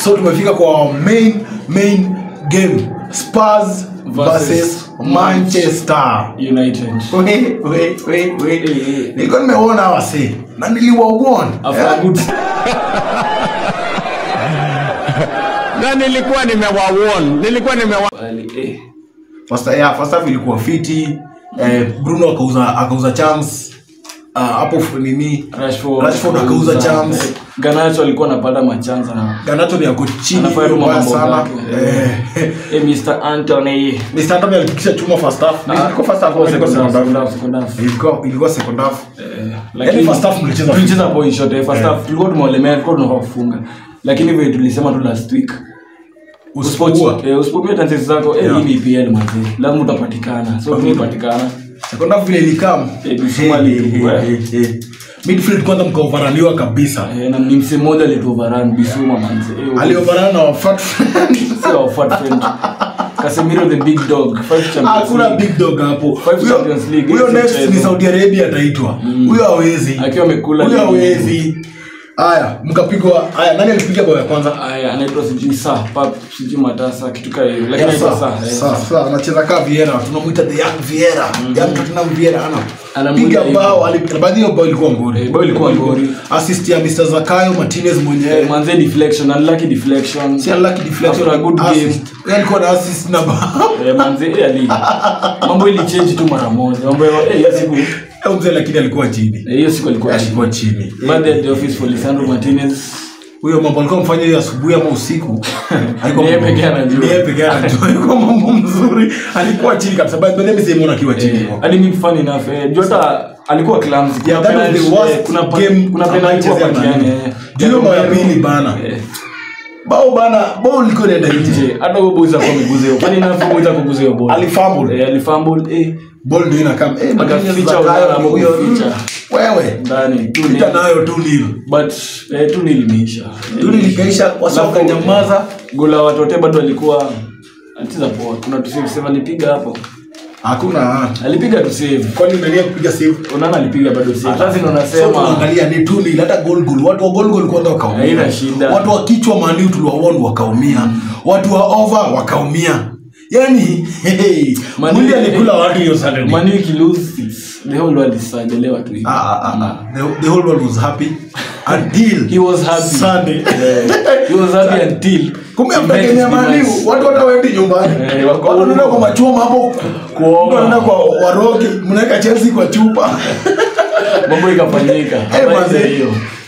so tumefika kwa main main game spurs Versus versus manchester united We, we, we, we. Eh, eh. nilikuwa nimeona wase na niliwauona after a good na nilikuwa nimewawon nilikuwa nimewa Ali, eh. first, yeah, first half ilikuwa fiti eh, bruno akauza akauza chance Ah, hapo uh, nini Rashford, Rashford akauza chance. Eh, Garnacho alikuwa anapata machanza na ganato ni ako chini Anafanya tu mbaya mambo sana zake. Eh, eh, Mr. Anthony Mr. Anthony alifikisha chuma first half Ah, ilikuwa first half ilikuwa ilikuwa second second half, half second half. ilikuwa ilikuwa second half Eh, Yaani lakini- first half mlicheza tulicheza point shot eh, first half tulikuwa tumewalemea tulikuwa tunafaa kufunga lakini vile tulisema tu last week usipokuwa eh, usipopia chances zako eh, Yeah. hii ni EPL manzi lazima utapatikana so tumepatikana second half vile ilikam Eh, Bissouma alipigwa. midfield kwanza mkaovaraniwa kabisa eh, na ni msee mmoja alituovaran Bissouma manzi eh, aliovarana na wafat sio our fat friend Casemiro the big dog five champions hakuna League. big dog hapo Five Huyo- Champions League, huyo hizi next mchezo. ni saudi arabia ataitwa huyo hawezi akiwa amekula huyo ligi. hawezi haya mkapigwa haya nani alipiga bao ya kwanza aya anaitwa sijui saa pap sijui matasa kitu kaa hiyo lakini Yeah, anaitwa sa- saa eh, sa- sa- anacheza kaa viera tunamwita the young viera young tottenham viera ana Anamuita piga hivyo. bao ali- baadhi hiyo bao ilikuwa ngori Eh, bao ilikuwa ngori. assist ya mr zakayo martinez eh, mwenyewe manze deflection unlucky deflection si unlucky deflection After a good assist. game. Yeye alikuwa na assist na bao Eh, manze eh, ali mambo ilichange tu mara moja mambo ya- eh, hiyo siku eh, Huyo mzee lakini alikuwa chini hiyo siku alikuwa alikuwa chini baada ya the office for Lisandro Martinez huyo mambo alikuwa mfanya hiyo asubuhi ama usiku Haikuwa Ni yeye mambo- pekee anajua. ni yeye pekee anajua alikuwa mambo mzuri alikuwa chini kabisa but by the way simuona akiwa chini eh, hadi mimi fun enough eh, Jota alikuwa clumsy Kuna Yeah, that was the penalty, worst eh, kuna pa- game kuna ambayo penalty kwa alichezea patiani Man U. eh. Ndio bao ya Romero, pili bana. eh, bao bana bao liko nenda nje nje hata huyo boys alikuwa ameguza hiyo kwani nafaa boys akuguza hiyo ball Alifumble. eh alifumble eh ball ndio inakam eh Martinez Akaficha Zakayo Onana ni huyo kuficha. wewe ndani tu pita ni nayo tu nil but eh, tu nilimeisha tu nil ikaisha wasoka nyamaza gola watote bado alikuwa atiza poa kuna tu save save alipiga hapo hakuna alipiga tu save kwani unalia kupiga save unaona alipiga bado save sasa ndio so nasema tunaangalia ni tu nil hata goal goal watu wa goal goal kwanza wakaumia Haina shida. watu wa kichwa maniu tuliwaona wakaumia watu wa over wakaumia yani hey, Man U- mwili alikula watu hiyo Saturday Man U ikilose the whole world is sadelewa tu hivi Ah, ah, ah, ah. The, the whole world was happy until he was happy Sunday. he was happy until kumbe he met his mtakenya maniu demise. watu hata waendi nyumbani Eh, wako watu wanaenda huko. kwa machoma hapo Kuomba. Mtu anaenda kwa warogi mnaweka chelsea kwa chupa mambo ikafanyika Eh, Habari manze. za hiyo